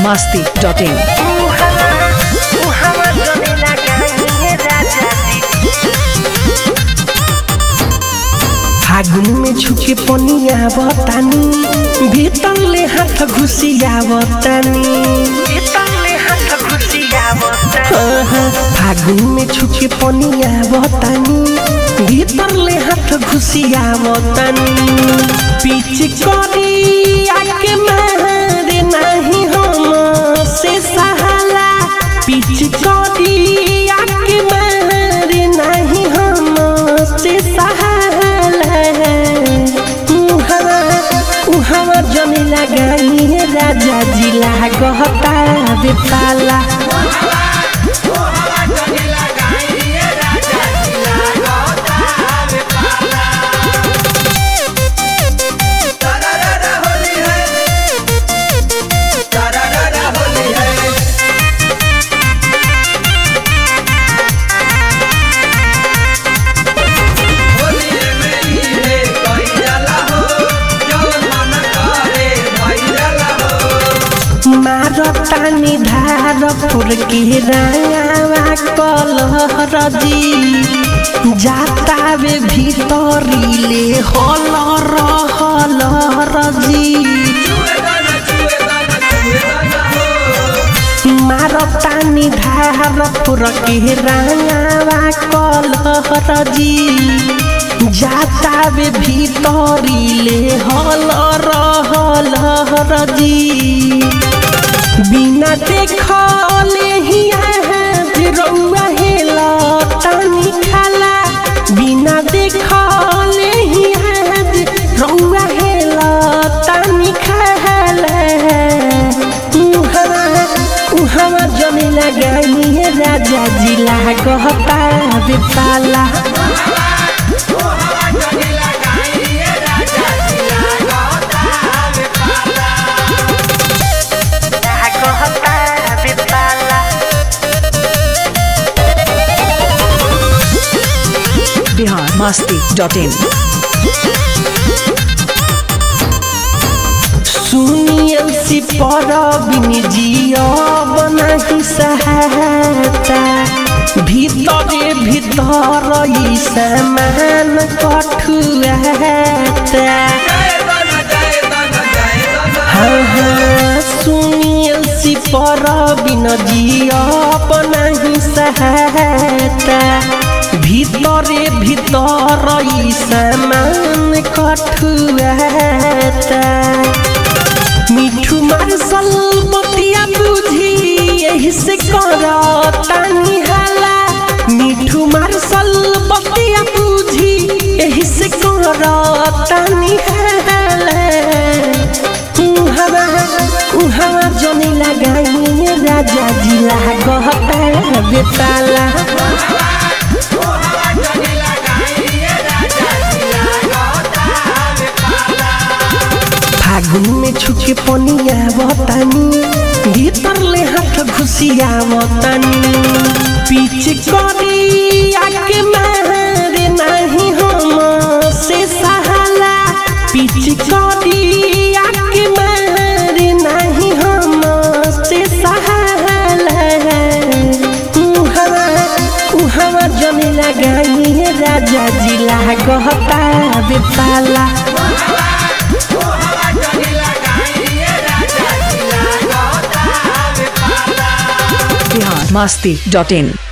masti.in. फागुन में छुके पनिया बतानी भीतर ले हाथ घुसिया बतानी फागुन में छुके पनिया बतानी भीतर ले हाथ घुसिया बतानी पीछ करी आके मारे नहीं हम से सहाला पीछ करी आके मारे नहीं हम से सहाला उहवा उहवा जमी लगाई राजा जिला गहता बेपाला मारतानी धार फुर के रावा कलहर जी जाता वे भीतरीले हलर हलर जी मारतानी धार फुर के रावा कलहर जी जाता वे भीतरीले हलर हलर जी बिना देखले ही रउआ हेला तानी खाला बिना देखले ही रउआ हेला तानी खाला उहवा उहवा जमी लगाई राजा जिला कहता बेपाला Bihar masti.in. सुनियल सी पर जिया बनाही सहायता भीतरे भीतर ई समान कठुआता हाँ हाँ सुनियल सी पर जिया बनाही सहायता भीतरे भीतर ई समान कठुआता मिठू मार्शल बतिया बुझी यही से कर तानी हाला मिठू मार्शल बतिया बुझी यही से कर तानी हाला उहवा उहवा जमी लगाई राजा जिला गहता बेताला फागुन में छुके पनिया बतानी भीतर ले हाथ घुसिया बतानी पीछे करी आके मारे नहीं हम से सहाला पीछे करी आके मारे नहीं हम से सहाला उहवा उहवा जमी लगाई राजा जिला गहता बेपाला Bihar masti.in.